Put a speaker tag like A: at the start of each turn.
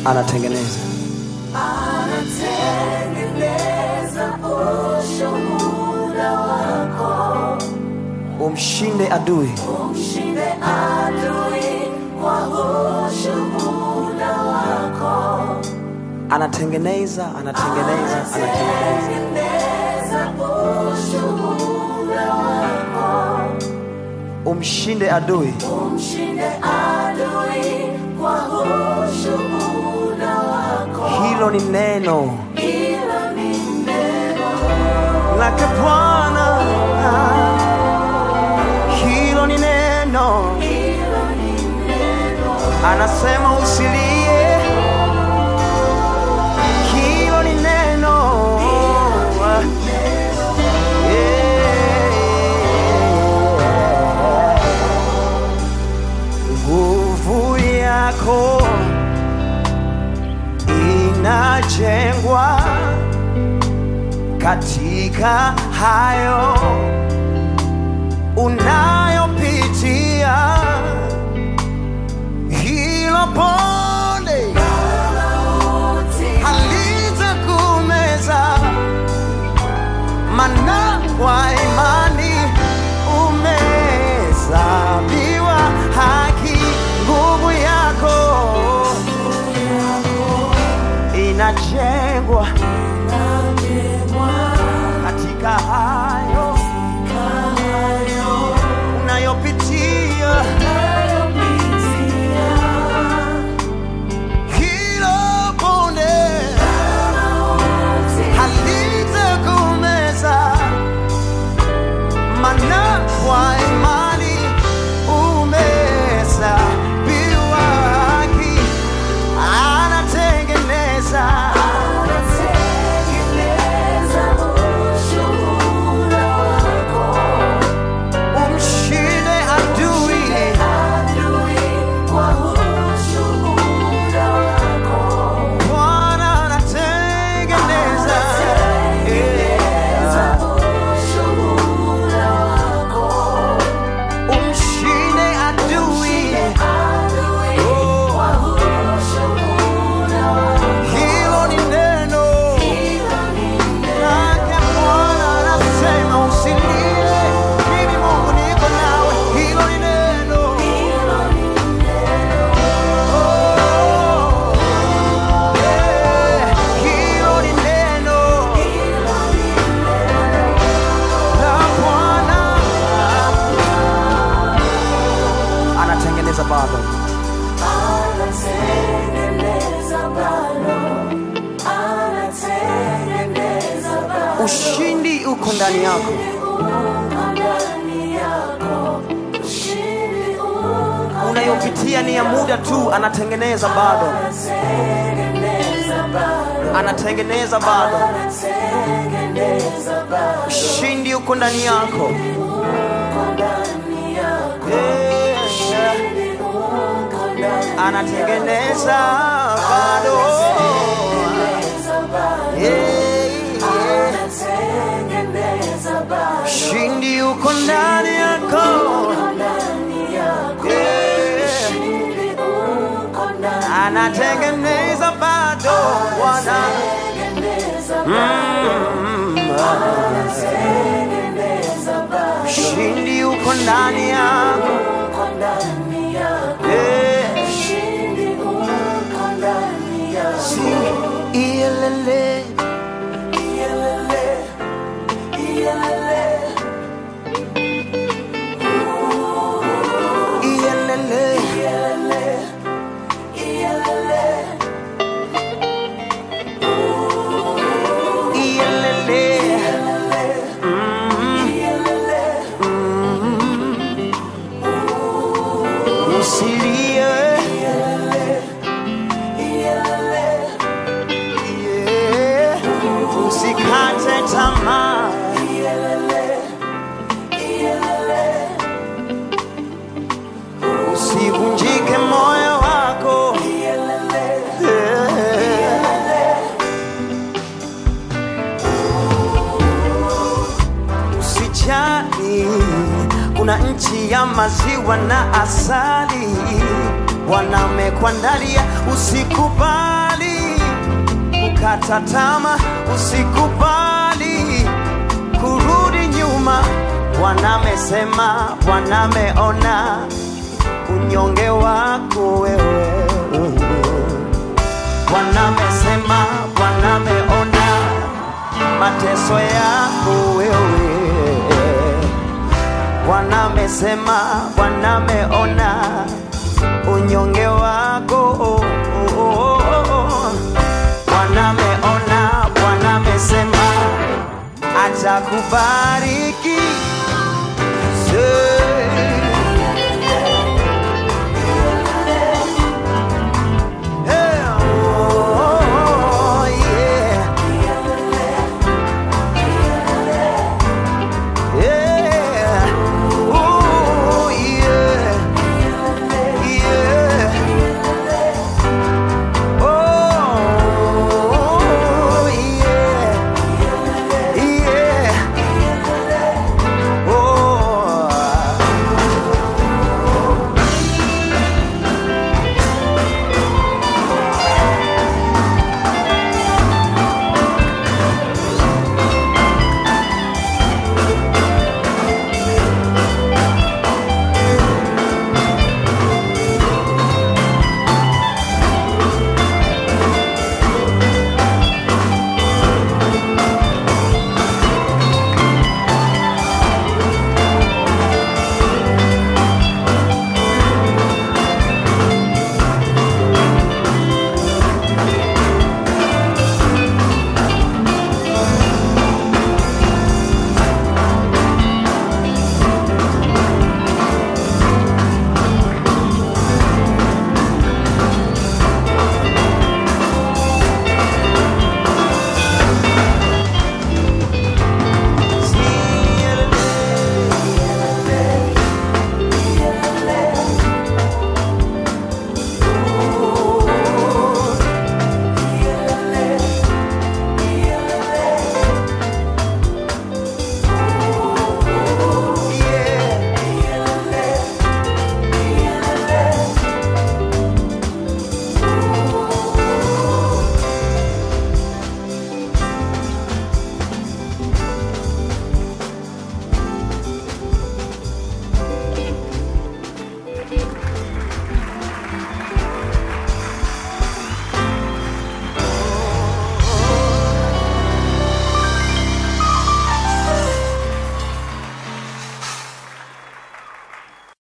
A: anatengeneza
B: anatengeneza ushuhuda wako,
A: umshinde adui
B: umshinde adui kwa ushuhuda wako,
A: anatengeneza anatengeneza anatengeneza
B: tengeneza ushuhuda wako,
A: umshinde adui
B: umshinde adui kwa ushuhuda wako.
A: hilo ni neno
B: Hilo ni neno
A: lake bwana hilo ni neno
B: hilo ni neno
A: anasema usilie hilo ni neno Yeah. nguvu yako inajengwa katika hayo unayopitia hilo pole halitakumeza mana kwa imani umehesabiwa haki nguvu yako inajengwa katika hayo unayopitia hilo bonde halitakumeza mana kwa imani umehesabiwa haki anatengeneza
B: anatengeneza ushuhuda wako,
A: umshinde adui
B: adui kwa ushuhuda wako,
A: bwana anatengeneza
B: anatengeneza ushuhuda wako,
A: umshinde adui
B: adui kwa ushuhuda wako.
A: hilo ni neno
B: Hilo ni
A: lake bwana anasema usilie mimi mungu niko nawe hilo ni neno
B: hilo ni
A: Oh, yeah, hilo ni neno la bwana anatengeneza bado
B: anatengeneza bado, anatengeneza bado.
A: ushindi uko ndani yako
B: Uko ndani yako, ushindi uko
A: unayopitia ni ya muda tu anatengeneza bado
B: anatengeneza bado,
A: anatengeneza bado
B: anatengeneza bado.
A: ushindi uko ndani yako
B: Uko ndani yako,
A: Yeah,
B: ushindi uko ndani
A: anatengeneza bado
B: Anatengeneza bado,
A: Yeah, yeah.
B: anatengeneza bado.
A: ushindi uko ndani yako
B: ndani yako,
A: Yeah.
B: ushindi uko ndani
A: anatengeneza bado bwana
B: Anatengeneza
A: Mm,
B: anatengeneza bado,
A: ushindi uko ndani yako
B: uko ndani yako,
A: Yeah.
B: ushindi uko ndani yako.
A: Sing, iyelele
B: Iyelele, iyelele,
A: iyelele
B: iyelele, iyelele,
A: iyelele Mm,
B: iyelele.
A: usilie Yeah. usikate tamaa usivunjike moyo wako usijali kuna nchi ya maziwa na asali wanamekuandalia usikubali kukata tama, usikubali kurudi nyuma. Bwana amesema, Bwana ameona unyonge wako wewe. Bwana amesema, Bwana ameona mateso yako wewe. Bwana amesema, Bwana ameona unyonge wako. Oh, oh, oh, oh. Bwana ameona, Bwana amesema atakubariki